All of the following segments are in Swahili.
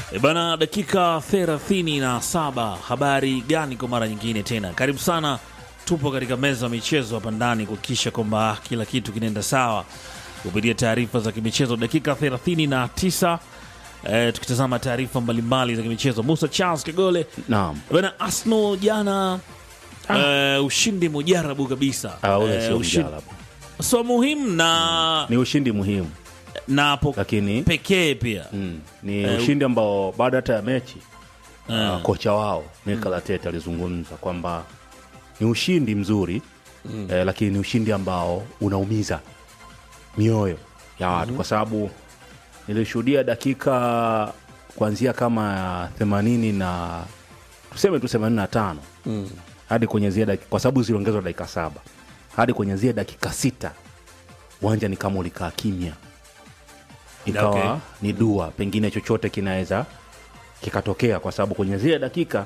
E bana, dakika thelathini na saba. Habari gani kwa mara nyingine tena? Karibu sana, tupo katika meza ya michezo hapa ndani kuhakikisha kwamba kila kitu kinaenda sawa kupitia taarifa za kimichezo. Dakika thelathini na tisa e, tukitazama taarifa mbalimbali za kimichezo. Musa Charles Kagole Naam. E bana, Arsenal jana e, ushindi mujarabu kabisa Ah, ule E, sio ushindi- mjarabu. so muhimu na, Ni ushindi muhimu na po, lakini pekee pia mm, ni ushindi ambao baada hata ya mechi Eh. uh, kocha wao Mikel Arteta alizungumza kwamba ni ushindi mzuri eh, lakini ni ushindi ambao unaumiza mioyo ya watu kwa sababu nilishuhudia dakika kuanzia kama ya themanini na tuseme tu themanini na tano hadi kwenye zile dakika kwa sababu ziliongezwa dakika saba hadi kwenye zile dakika sita uwanja ni kama ulikaa kimya ikawa Okay. ni dua pengine chochote kinaweza kikatokea kwa sababu kwenye zile dakika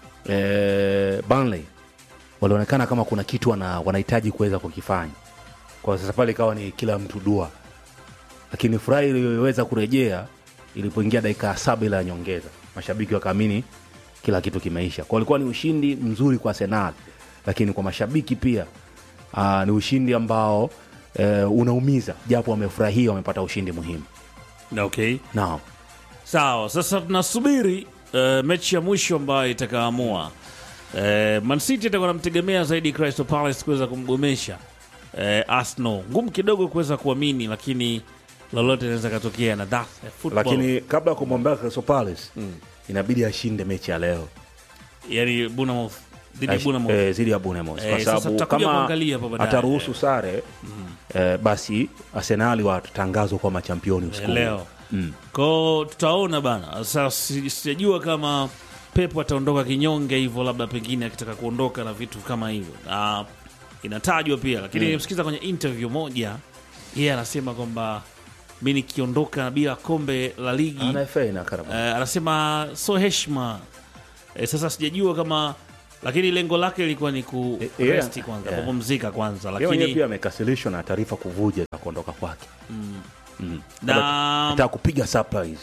eh, Burnley walionekana kama kuna kitu wana, wanahitaji kuweza kukifanya kwa sasa pale ikawa ni kila mtu dua lakini furaha iliyoweza kurejea ilipoingia dakika ya saba ile ya nyongeza mashabiki wakaamini kila kitu kimeisha kwa ilikuwa ni ushindi mzuri kwa Arsenal lakini kwa mashabiki pia aa, ni ushindi ambao eh, unaumiza japo wamefurahia wamepata ushindi muhimu okay. naam Sawa, sasa tunasubiri uh, mechi ya mwisho ambayo itakaamua. Uh, Man City itakuwa namtegemea zaidi Crystal Palace kuweza kumgomesha uh, Arsenal. Ngumu kidogo kuweza kuamini, lakini lolote linaweza katokea na that's a football. lakini kabla ya kumwombea Crystal Palace inabidi ashinde mechi ya leo yani Bournemouth dhidi ya Ash- Bournemouth. eh, zidi ya Bournemouth Eh, kwa sasa sababu tutakuja kama kuangalia hapo baadaye. ataruhusu sare eh, basi Arsenali watatangazwa kwa machampioni usiku huu. leo kwao tutaona bana. Sasa si- sijajua kama Pep ataondoka kinyonge hivyo, labda pengine akitaka kuondoka na vitu kama hivyo, na inatajwa pia, lakini nilimsikiza kwenye interview moja, yeye anasema kwamba mi nikiondoka bila kombe la ligi Ana FA na Carabao. eh, anasema so heshima eh, sasa sijajua kama lakini lengo lake lilikuwa ni ku Eh, yeah. resti kwanza Yeah. kupumzika kwanza, Yeye mwenyewe lakini pia amekasirishwa na taarifa kuvuja za kuondoka kwake Mm. Na- Labda Anataka kupiga surprise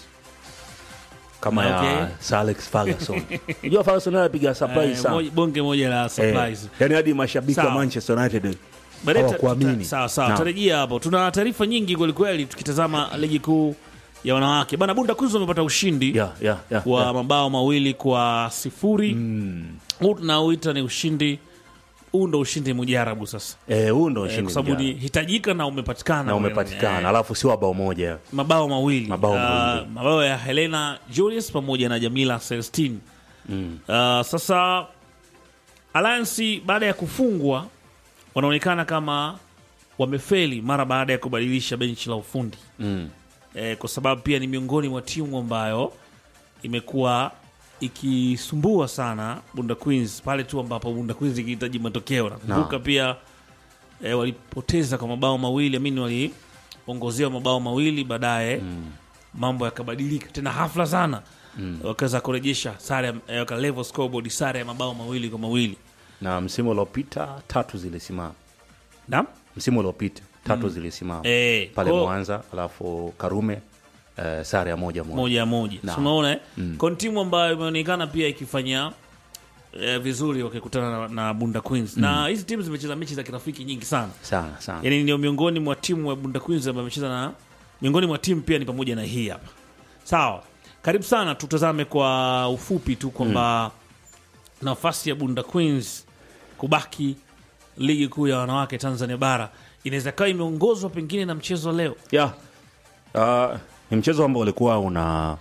kama ya Okay. Sir Alex Ferguson unajua Ferguson naye apiga surprise eh, sana moj- bonge moja la eh, surprise yani hadi mashabiki wa Sawa. Manchester United Baadaye ta- hawakuamini tuta- sawa sawa, Naam. tutarejea hapo. Tuna taarifa nyingi kwelikweli, tukitazama ligi kuu ya wanawake bana. Bunda Queens wamepata ushindi yeah, yeah, yeah, wa yeah. mabao mawili kwa sifuri huu tunauita ni ushindi huu ndo ushindi mujarabu sasa Eh, huu ndo Eh, ushindi kwa sababu mjana. ni hitajika na umepatikana na umepatikana Eh, alafu sio bao moja mabao mawili Mabao Ah, mawili. mabao ya Helena Julius pamoja na Jamila Celestine Ah, sasa Alliance baada ya kufungwa wanaonekana kama wamefeli mara baada ya kubadilisha benchi la ufundi mm. eh, kwa sababu pia ni miongoni mwa timu ambayo imekuwa ikisumbua sana Bunda Queens pale tu ambapo Bunda Queens ikihitaji matokeo. Nakumbuka pia eh, walipoteza kwa mabao mawili, amini waliongozewa mabao mawili, baadaye mambo yakabadilika tena hafla sana wakaweza kurejesha sare, ya- eh, waka level scoreboard sare ya mabao mawili kwa mawili. na msimu uliopita tatu zilisimama Naam? msimu uliopita tatu zilisimama Eh, pale kwa- Mwanza alafu Karume eh, sare ya moja moja moja moja Na. Si unaona eh? Kwa ni timu ambayo imeonekana pia ikifanya eh, vizuri wakikutana na, na Bunda Queens na hizi timu zimecheza mechi za kirafiki nyingi sana sana sana yani ndio miongoni mwa timu ya Bunda Queens ambayo amecheza na miongoni mwa timu pia ni pamoja na hii hapa sawa karibu sana tutazame kwa ufupi tu kwamba nafasi ya Bunda Queens kubaki ligi kuu ya wanawake Tanzania bara inaweza kawa imeongozwa pengine na mchezo leo yeah. uh, ni mchezo ambao ulikuwa una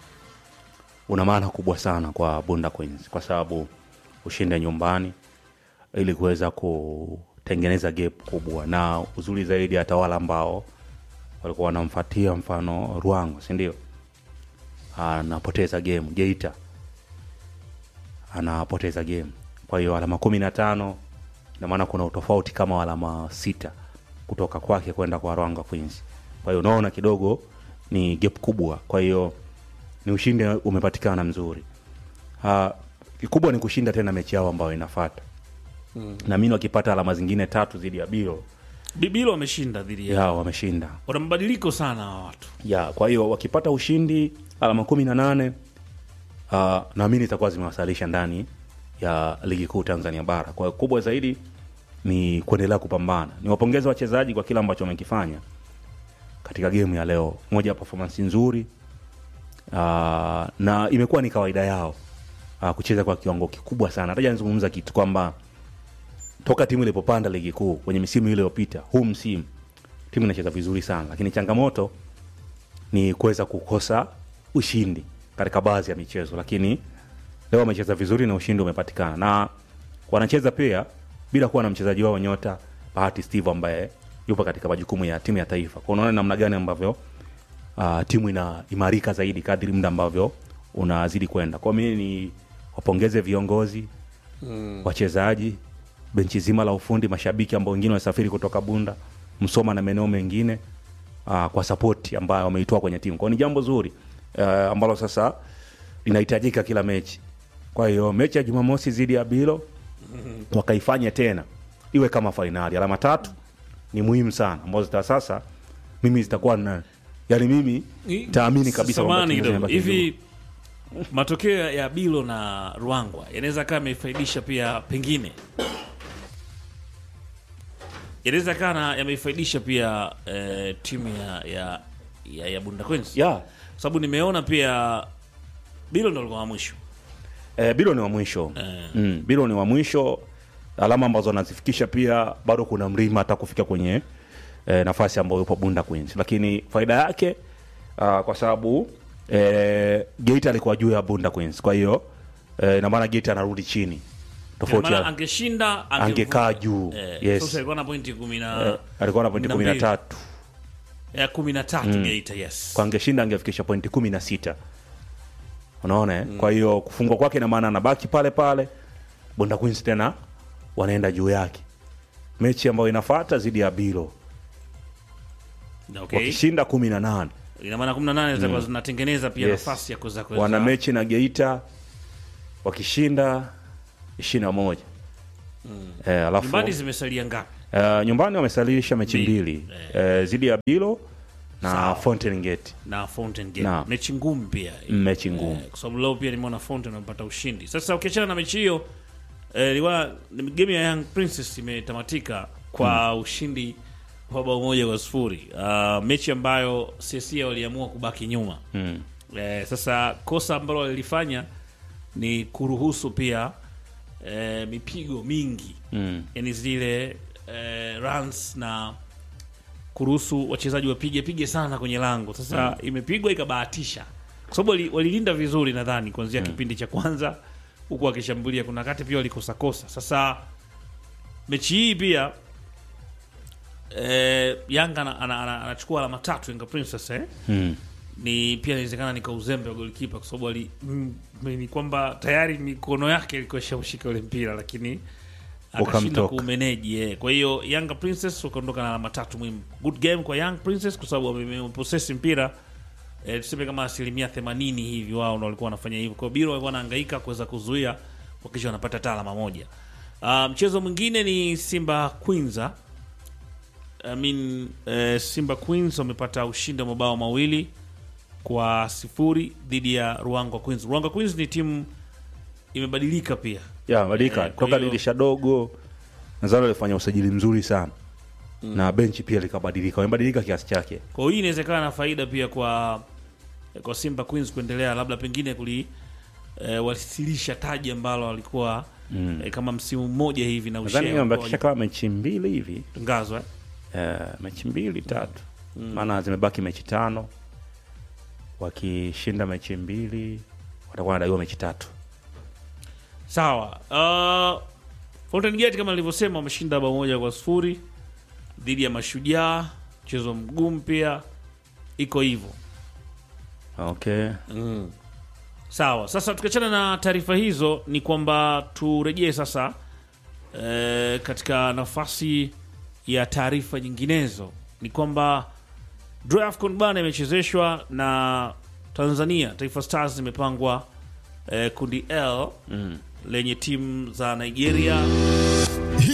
una maana kubwa sana kwa Bunda Queens kwa sababu ushinde nyumbani ili kuweza kutengeneza gap kubwa, na uzuri zaidi hata wale ambao walikuwa wanamfuatia mfano Ruangwa, si ndio? Anapoteza game Geita, anapoteza game. Kwa hiyo alama kumi na tano ina maana kuna utofauti kama wa alama sita kutoka kwake kwenda kwa Ruangwa Queens. Kwa hiyo unaona kidogo ni gap kubwa, kwa hiyo ni ushindi umepatikana mzuri. Uh, kikubwa ni kushinda tena mechi yao ambayo inafuata mm. na mimi wakipata alama zingine tatu dhidi ya Biro Bibilo wameshinda dhidi ya ya wameshinda wana mabadiliko sana hawa watu ya kwa hiyo wakipata ushindi alama kumi na nane uh, naamini itakuwa zimewasalisha ndani ya ligi kuu Tanzania bara. Kwa hiyo kubwa zaidi ni kuendelea kupambana. Niwapongeze wachezaji kwa kile ambacho wamekifanya katika gemu ya leo, moja ya performance nzuri uh, na imekuwa ni kawaida yao uh, kucheza kwa kiwango kikubwa sana. Hata nizungumza kitu kwamba toka timu ilipopanda ligi kuu kwenye misimu ile iliyopita, huu msimu timu inacheza vizuri sana, lakini changamoto ni kuweza kukosa ushindi katika baadhi ya michezo, lakini leo wamecheza vizuri na ushindi umepatikana, na wanacheza pia bila kuwa na mchezaji wao nyota Bahati Steve ambaye yupo katika majukumu ya timu ya taifa. Kwa unaona namna gani ambavyo uh, timu inaimarika zaidi kadri muda ambavyo unazidi kwenda. Kwa mimi ni wapongeze viongozi mm. wachezaji, benchi zima la ufundi, mashabiki ambao wengine wasafiri kutoka Bunda, Msoma na maeneo mengine uh, kwa sapoti ambayo wameitoa kwenye timu. Kwa hiyo ni jambo zuri uh, ambalo sasa linahitajika kila mechi. Kwa hiyo mechi ya Jumamosi dhidi ya Bilo wakaifanya tena iwe kama fainali. Alama tatu ni muhimu sana, ambazo zita sasa mimi zitakuwa na yani, mimi taamini kabisa kwamba Samahani timu kidogo. zinabaki hivi matokeo ya Bilo na Ruangwa yanaweza kaa yameifaidisha pia pengine yanaweza kana yameifaidisha pia eh, timu ya, ya, ya, ya Bunda Queens yeah. kwa sababu nimeona pia Bilo ndo alikuwa wa mwisho Eh, Bilo ni wa mwisho Eh. mm, Bilo ni wa mwisho, alama ambazo anazifikisha pia bado kuna mlima hata kufika kwenye eh, nafasi ambayo yupo Bunda Queens, lakini faida yake uh, kwa sababu eh, Geita alikuwa juu ya Bunda Queens, kwa hiyo eh, ina maana Geita anarudi chini tofauti maana ya angeshinda angevuka. angekaa juu eh, yes. sasa alikuwa na pointi kumi na eh, alikuwa na pointi na kumi na mbili. tatu ya kumi na tatu Geita yes kwa angeshinda angefikisha pointi kumi na sita unaona eh? kwa hiyo kufungwa kwake ina maana anabaki pale pale Bunda Queens tena wanaenda juu yake mechi ambayo inafata zidi ya Bilo okay. wakishinda kumi na nane ina maana 18 zitakuwa zinatengeneza pia Yes. nafasi ya kuweza kuweza wana mechi na Geita wakishinda ishirini na moja eh, alafu nyumbani zimesalia ngapi? eh, nyumbani wamesalilisha mechi Mbili. mbili eh, zidi ya Bilo na Sawa. Fountain Gate na Fountain Gate Naam. mechi ngumu pia mechi ngumu Eh, kwa sababu leo pia nimeona Fountain wamepata ushindi. Sasa ukiachana na mechi hiyo eh, ilikuwa ni game ya Young Princess imetamatika kwa ushindi wa bao moja kwa sifuri. Uh, mechi ambayo CSA waliamua kubaki nyuma mm. eh, sasa kosa ambalo walilifanya ni kuruhusu pia eh, mipigo mingi Mm. yani zile eh, runs na kuruhusu wachezaji wapige pige sana kwenye lango. Sasa imepigwa ikabahatisha, kwa sababu wali- walilinda vizuri nadhani kuanzia kipindi cha kwanza, huku wakishambulia. Kuna wakati pia walikosa kosa. Sasa mechi hii pia eh, Yanga ana- ana- ana- anachukua alama tatu Yanga Princess eh? Mm. ni pia inawezekana nika uzembe wa golikipa kwa sababu ali- mm, ni kwamba tayari mikono yake ilikuwa ishaushika ule mpira lakini akashinda Ukamtoka. kuumeneji eh. Kwa hiyo Yanga Princess wakaondoka na alama tatu muhimu. Good game kwa Young Princess kwa sababu wameposesi mpira eh, tuseme kama asilimia 80 hivi wao ndio walikuwa wanafanya hivyo. Kwa hiyo Biro walikuwa wanahangaika kuweza kuzuia wakisha wanapata hata alama moja. Ah, mchezo mwingine ni Simba Queens ah. I mean, eh, Simba Queens wamepata ushindi wa mabao mawili kwa sifuri dhidi ya Ruangwa Queens. Ruangwa Queens ni timu imebadilika pia. ya badilika Eh, kwa toka hiyo- dirisha dogo nadhani walifanya usajili mzuri sana na benchi pia likabadilika wamebadilika kiasi chake Kwa hiyo hii inawezekana na faida pia kwa kwa Simba Queens kuendelea labda pengine kuli e, wasilisha taji ambalo walikuwa Mm. e, kama msimu mmoja hivi na nadhani ushea wamebakisha kama mechi mbili hivi tangazwa eh? eh, mechi mbili tatu maana zimebaki mechi tano wakishinda mechi mbili watakuwa wanadaiwa mechi tatu Sawa. Uh, Fountain Gate kama nilivyosema wameshinda bao moja kwa sifuri dhidi ya Mashujaa, mchezo mgumu pia, iko hivyo. okay Sawa, sasa tukiachana na taarifa hizo, ni kwamba turejee sasa e, katika nafasi ya taarifa nyinginezo. Ni kwamba draw ya AFCON bana imechezeshwa na Tanzania Taifa Stars zimepangwa e, kundi L mm. lenye timu za Nigeria, Hii hii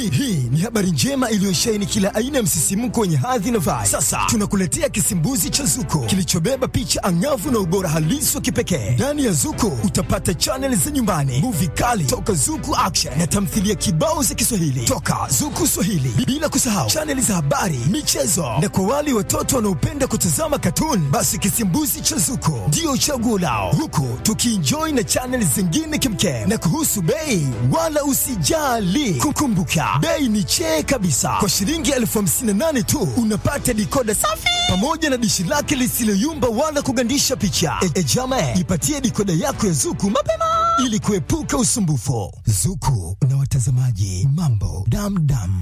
ni habari njema iliyosheheni kila aina ya msisimko wenye hadhi na vibe. Sasa tunakuletea kisimbuzi cha Zuko kilichobeba picha angavu na ubora halisi wa kipekee. Ndani ya Zuko utapata chaneli za nyumbani, muvi kali toka Zuku Action na tamthilia kibao za Kiswahili toka Zuku Swahili, bila kusahau chaneli za habari, michezo na kwa wale watoto wanaopenda kutazama katuni, basi kisimbuzi cha Zuko ndio chaguo lao, huku tukienjoy na chaneli zingine kimkem. Na kuhusu bei, wala usijali, kukumbuka bei ni chee kabisa. Kwa shilingi elfu hamsini na nane tu unapata dikoda safi pamoja na dishi lake lisiloyumba wala kugandisha picha. E, e jama, ipatie dikoda yako ya Zuku mapema ili kuepuka usumbufu. Zuku na watazamaji, mambo damdam.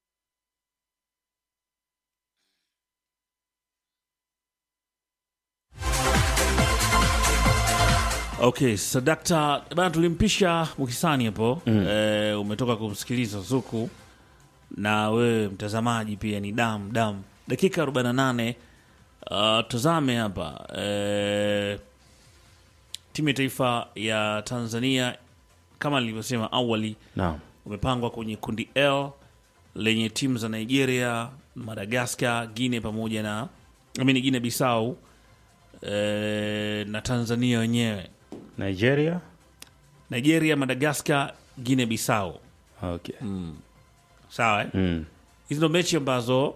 Okay, sadakta bana, tulimpisha Mukisani hapo mm. E, umetoka kumsikiliza Zuku na wewe mtazamaji pia ni dam dam, dakika 48. Uh, tazame hapa e, timu ya taifa ya Tanzania kama nilivyosema awali Naam. umepangwa kwenye kundi L lenye timu za Nigeria, Madagascar, Guinea pamoja na amini Guinea Bissau e, na Tanzania wenyewe Nigeria. Nigeria, Madagascar, Guinea Bissau. Okay. Sawa eh? Mm. Hizi ndo mechi ambazo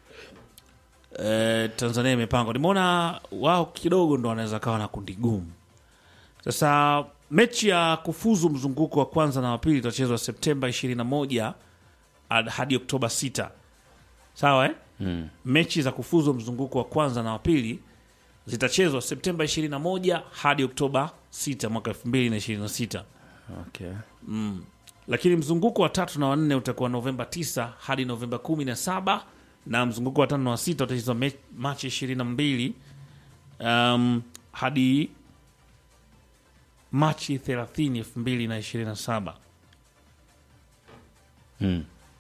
eh, Tanzania imepangwa. Nimeona wao kidogo ndo wanaweza kawa na kundi gumu. Sasa mechi ya kufuzu mzunguko wa kwanza na wa pili itachezwa Septemba 21 ad- hadi Oktoba 6. Sawa eh? Mm. Mechi za kufuzu mzunguko wa kwanza na wa pili zitachezwa Septemba 21 hadi Oktoba 6 mwaka 2026 Okay. lakini mzunguko wa tatu na wanne utakuwa Novemba 9 hadi Novemba 17 na mzunguko wa tano na wa sita utachezwa Me- Machi 22 um, hadi Machi 30 2027. Mm.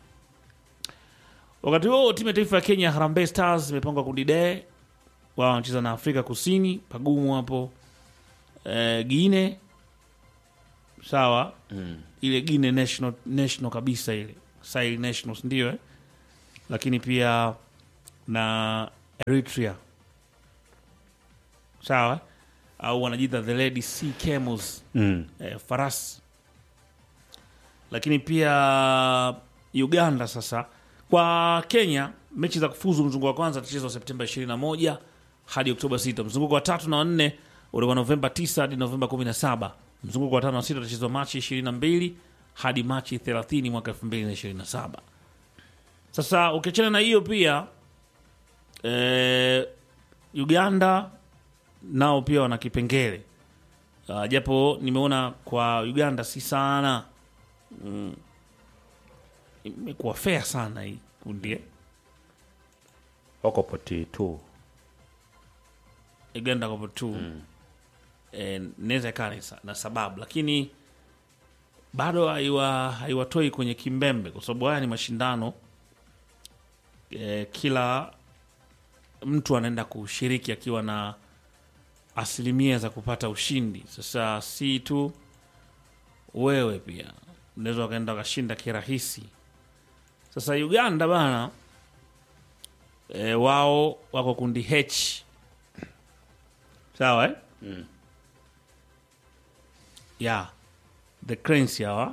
Wakati huo timu ya taifa ya Kenya Harambee Stars imepangwa kundi D, wao wanacheza na Afrika Kusini, pagumu hapo e, Guine sawa Mm. ile Guinea national, national kabisa ile Sahel Nationals ndio eh? lakini pia na Eritrea sawa au wanajiita the Lady Sea Camels Mm. eh, farasi lakini pia Uganda sasa kwa Kenya mechi za kufuzu mzunguko wa kwanza tachezwa Septemba 21 hadi Oktoba 6 mzunguko wa tatu na wanne utakuwa Novemba 9 hadi Novemba 17 mzunguko wa tano na sita utachezwa Machi 22 hadi Machi 30 mwaka 2027 sasa ukiachana na hiyo pia eh, Uganda nao pia wana kipengele uh, japo nimeona kwa Uganda si sana mm, imekuwa fair sana hii kundi eh. Wako poti tu. Uganda kwa tu mm. eh, naweza ikawa ni sa- na sababu lakini bado haiwa haiwatoi kwenye kimbembe kwa sababu haya ni mashindano eh, kila mtu anaenda kushiriki akiwa na asilimia za kupata ushindi. Sasa si tu wewe, pia unaweza wakaenda wakashinda kirahisi. Sasa Uganda bana e, wao wako kundi H sawa eh? ya the Cranes hawa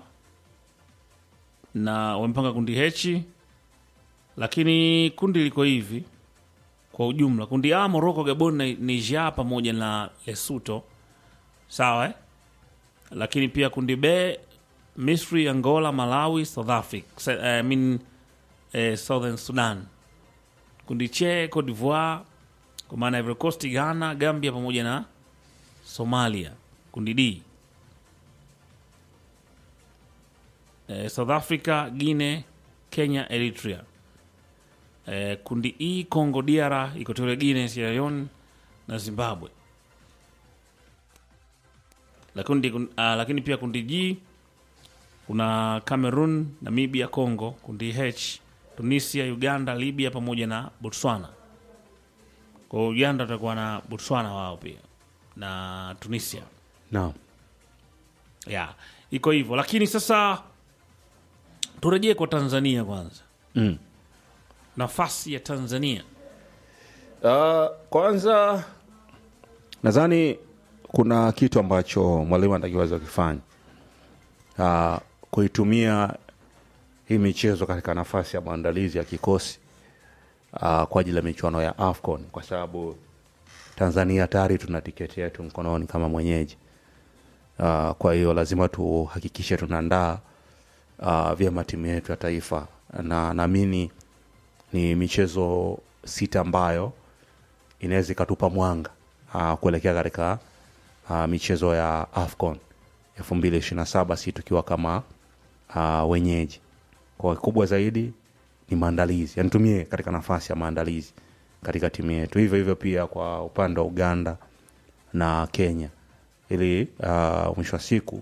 na wamepanga kundi H, lakini kundi liko hivi kwa ujumla kundi A Morocco, Gabon na Niger pamoja na Lesotho sawa eh? Lakini pia kundi B Misri, Angola, Malawi, South Africa Sa- I mean, eh, Southern Sudan. Kundi C Cote d'Ivoire kwa maana Ivory Coast, Ghana, Gambia pamoja na Somalia. Kundi D eh, South Africa, Guinea, Kenya, Eritrea. Eh, kundi E Congo DR, Equatorial Guinea, Sierra Leone na Zimbabwe. Lakini, uh, lakini pia kundi G kuna Cameroon, Namibia, Congo. Kundi H Tunisia, Uganda, Libya pamoja na Botswana. Kwa hiyo Uganda watakuwa na Botswana wao pia na Tunisia Naam. ya iko hivyo, lakini sasa turejee kwa tanzania kwanza mm. nafasi ya tanzania Uh, kwanza nadhani kuna kitu ambacho mwalimu anatakiwa kufanya uh, kuitumia hii michezo katika nafasi ya maandalizi ya kikosi uh, kwa ajili ya michuano ya AFCON kwa sababu Tanzania tayari tuna tiketi yetu mkononi kama mwenyeji. Uh, kwa hiyo lazima tuhakikishe tunaandaa uh, vyema timu yetu ya taifa, na naamini ni michezo sita ambayo inaweza ikatupa mwanga uh, kuelekea katika uh, michezo ya AFCON elfu mbili ishirini na saba si tukiwa kama uh, wenyeji. Kwa kubwa zaidi ni maandalizi, yani tumie katika nafasi ya maandalizi katika timu yetu. Hivyo hivyo pia kwa upande wa Uganda na Kenya, ili uh, mwisho wa siku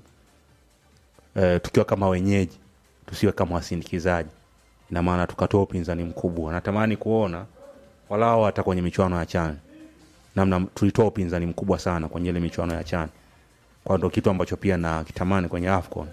uh, tukiwa kama wenyeji tusiwe kama wasindikizaji, ina maana tukatoa upinzani mkubwa. Natamani kuona walao hata kwenye michuano ya CHAN namna tulitoa upinzani mkubwa sana kwenye ile michuano ya CHAN, kwa ndo kitu ambacho pia na kitamani kwenye AFCON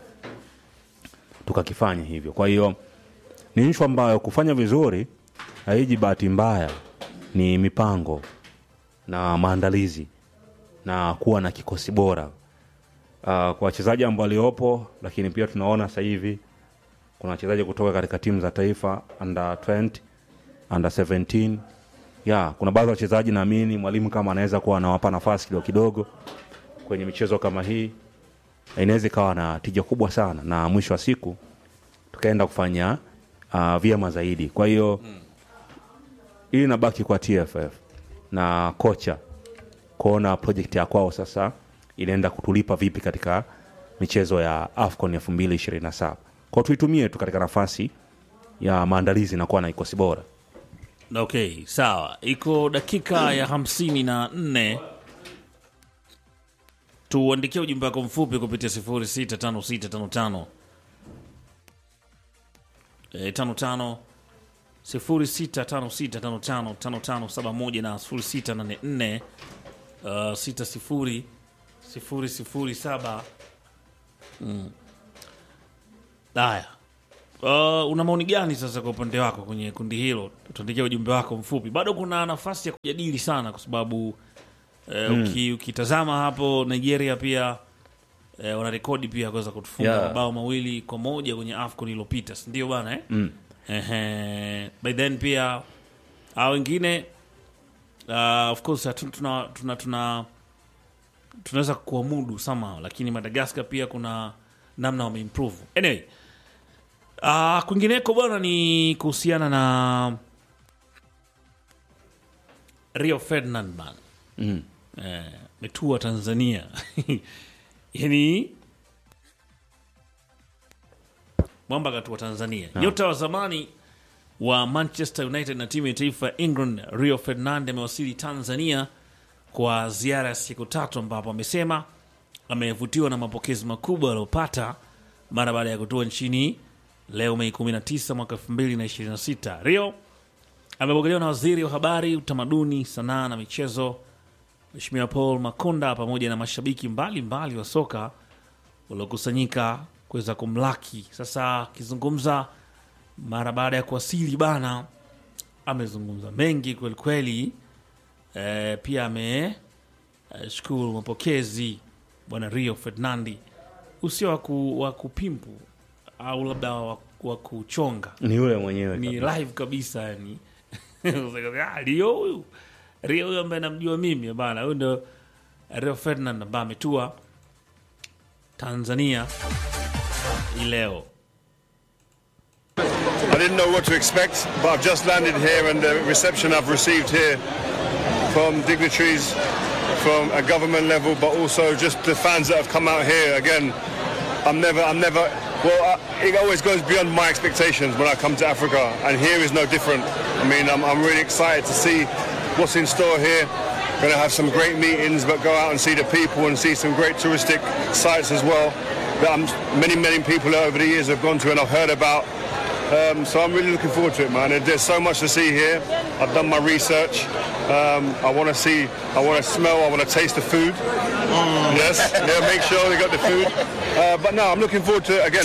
tukakifanya hivyo. Kwa hiyo ni nchi ambayo kufanya vizuri haiji bahati mbaya, ni mipango na maandalizi na kuwa na kikosi bora uh, kwa wachezaji ambao waliopo, lakini pia tunaona sasa hivi kuna wachezaji kutoka katika timu za taifa under 20, under 17 ya kuna baadhi ya wachezaji naamini mwalimu kama anaweza kuwa anawapa nafasi kidogo kidogo kwenye michezo kama hii, inaweza ikawa na tija kubwa sana, na mwisho wa siku tukaenda kufanya uh, vyema zaidi. Kwa hiyo hii inabaki kwa TFF na kocha kuona project ya kwao sasa inaenda kutulipa vipi katika michezo ya AFCON elfu mbili ishirini na saba kwao, tuitumie tu katika nafasi ya maandalizi na kuwa na kikosi bora. okay sawa iko dakika ya hamsini na nne tuandikia ujumbe wako mfupi kupitia 065655 eh, 55 0656555571 na 0684 uh, 60 007 Mm. haya Uh, una maoni gani sasa kwa upande wako kwenye kundi hilo? Tuandikia ujumbe wako mfupi. Bado kuna nafasi ya kujadili sana, kwa sababu eh, uki, ukitazama hapo Nigeria pia eh, wana rekodi pia kuweza kutufunga Yeah. mabao mawili kwa moja kwenye AFCON iliyopita, si ndio bana eh? mm. Ehe, by then pia hao wengine uh, of course hatu- tuna tuna tuna tunaweza kuamudu somehow, lakini Madagascar pia kuna namna wameimprove. Anyway, Uh, kwingineko bwana ni kuhusiana na Rio Ferdinand bana Mm. eh, metua Tanzania yani mwamba katua Tanzania nyota wa zamani wa Manchester United na timu ya taifa ya England Rio Ferdinand amewasili Tanzania kwa ziara ya siku tatu ambapo amesema amevutiwa na mapokezi makubwa aliyopata mara baada ya kutua nchini leo Mei 19 mwaka 2026. Rio amepokelewa na waziri wa habari, utamaduni, sanaa na michezo Mheshimiwa Paul Makonda pamoja na mashabiki mbalimbali mbali wa soka waliokusanyika kuweza kumlaki. Sasa akizungumza mara baada ya kuwasili bana, amezungumza mengi kweli kweli. E, pia ameshukuru mapokezi bwana Rio Ferdinandi, usio wa ku- wa kupimpu au labda wa, wa kuchonga Ni yule mwenyewe ni kabisa. live kabisa yani Ah, Rio huyu Rio huyu ambaye namjua mimi bana, huyu ndo Rio Ferdinand ambaye ametua Tanzania hii leo. I didn't know what to expect, but I've just landed here, and the reception I've received here from dignitaries from a government level, but also just the fans that have come out here. Again, I'm never, I'm never. Well, I, it always goes beyond my expectations when I come to Africa, and here is no different. I mean, I'm, I'm really excited to see what's in store here. Going to have some great meetings, but go out and see the people and see some great touristic sites as well that I'm, many, many people over the years have gone to and I've heard about. Um, so I'm really looking forward to it, man. There's so much to see here. I've done my research. Um, I want to see, I want to smell, I want to taste the food. Yes, yeah, make sure they got the food. Uh, but no, I'm looking forward to again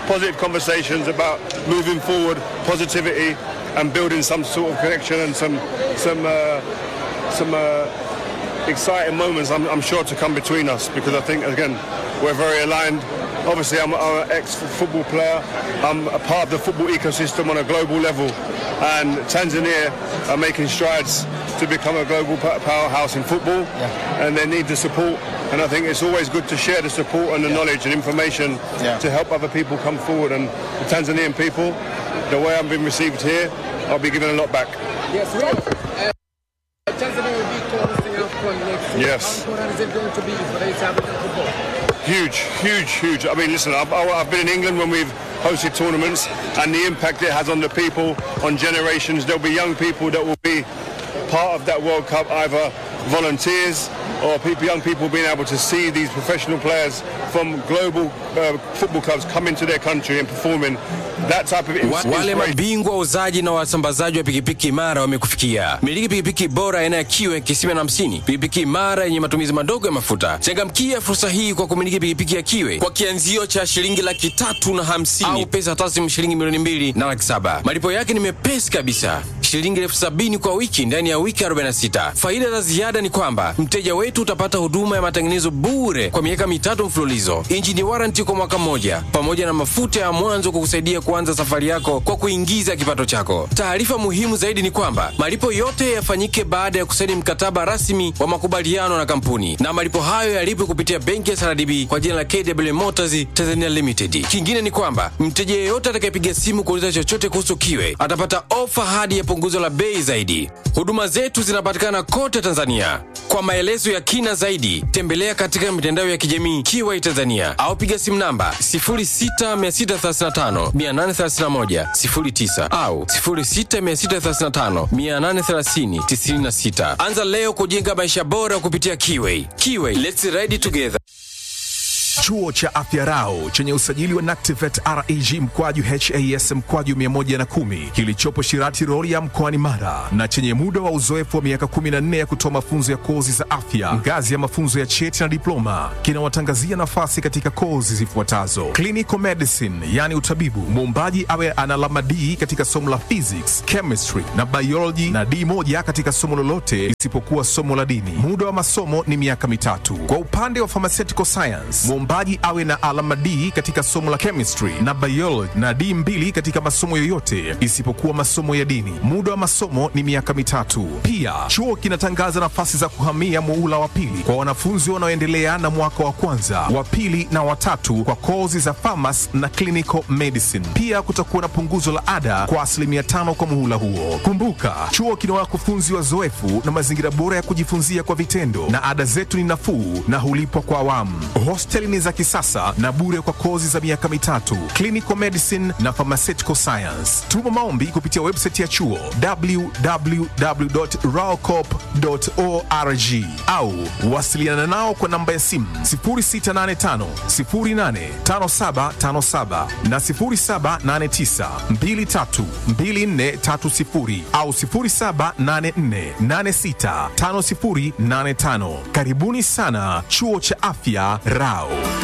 positive conversations about moving forward, positivity, and building some sort of connection and some some uh, some uh, exciting moments. I'm, I'm sure to come between us because I think again we're very aligned. Obviously, I'm, I'm an ex-football player. I'm a part of the football ecosystem on a global level, and Tanzania are making strides to become a global pa- powerhouse in football, and they need the support. And I think it's always good to share the support and the knowledge and information Yeah. to help other people come forward. And the Tanzanian people, the way I'm being received here, I'll be giving a lot back. Yes, Rio. Uh, Tanzania will be hosting AFCON next year. Yes. How important is it going to be for the East African football? Huge, huge, huge. I mean, listen, I've, I've been in England when we've hosted tournaments and the impact it has on the people, on generations. There'll be young people that will be part of that World Cup, either volunteers or people, young people being able to see these professional players from global uh, football clubs come into their country and performing that type of Wa- ins- Wale inspiration. mabingwa wauzaji na wasambazaji wa pikipiki imara wamekufikia. Miliki pikipiki bora aina ya kiwe kisima na hamsini, pikipiki imara yenye matumizi madogo ya mafuta. Changamkia fursa hii kwa kumiliki pikipiki ya kiwe kwa kianzio cha shilingi laki tatu na hamsini au pesa taslimu shilingi milioni mbili na laki saba. Malipo yake ni mepesi kabisa, shilingi elfu sabini kwa wiki ndani ya wiki 46. Faida za ziada ni kwamba mteja wetu utapata huduma ya matengenezo bure kwa miaka mitatu mfululizo, injini waranti kwa mwaka mmoja, pamoja na mafuta ya mwanzo kukusaidia kuanza safari yako kwa kuingiza kipato chako. Taarifa muhimu zaidi ni kwamba malipo yote yafanyike baada ya kusaini mkataba rasmi wa makubaliano na kampuni, na malipo hayo yalipwe kupitia benki ya SRDB kwa jina la KW Motors Tanzania Limited. Kingine ni kwamba mteja yeyote atakayepiga simu kuuliza chochote kuhusu kiwe atapata ofa hadi ya punguzo la bei zaidi. Huduma zetu zinapatikana kote Tanzania. Kwa maelezo ya kina zaidi, tembelea katika mitandao ya kijamii Kiwai Tanzania au piga simu namba 0663583109 au 0663583096. Anza leo kujenga maisha bora kupitia Kiwai. Kiwai, let's ride together. Chuo cha Afya Rau chenye usajili wa NACTIVET REG mkwaju HAS mkwaju 110 kilichopo Shirati Rorya mkoani Mara na chenye muda wa uzoefu wa miaka 14 ya kutoa mafunzo ya kozi za afya ngazi ya mafunzo ya cheti na diploma kinawatangazia nafasi katika kozi zifuatazo: clinical medicine, yani utabibu, muombaji awe ana alama D katika somo la physics, chemistry na biology na D moja katika somo lolote isipokuwa somo la dini. Muda wa masomo ni miaka mitatu. Kwa upande wa pharmaceutical science, mwombaji awe na alama D katika somo la chemistry na biology na D mbili katika masomo yoyote isipokuwa masomo ya dini. Muda wa masomo ni miaka mitatu. Pia chuo kinatangaza nafasi za kuhamia muula wa pili kwa wanafunzi wanaoendelea na mwaka wa kwanza, wa pili na watatu kwa kozi za pharmacy na clinical medicine. Pia kutakuwa na punguzo la ada kwa asilimia tano kwa muhula huo. Kumbuka, chuo kina wakufunzi wazoefu na mazingira bora ya kujifunzia kwa vitendo, na ada zetu ni nafuu na hulipwa kwa awamu. Hosteli ni za kisasa na bure kwa kozi za miaka mitatu, clinical medicine na pharmaceutical science. Tuma maombi kupitia website ya chuo www.raocop.org au wasiliana nao kwa namba ya simu 0685 085757 na 0789 232430 au 0784865085. Karibuni sana chuo cha afya Rao.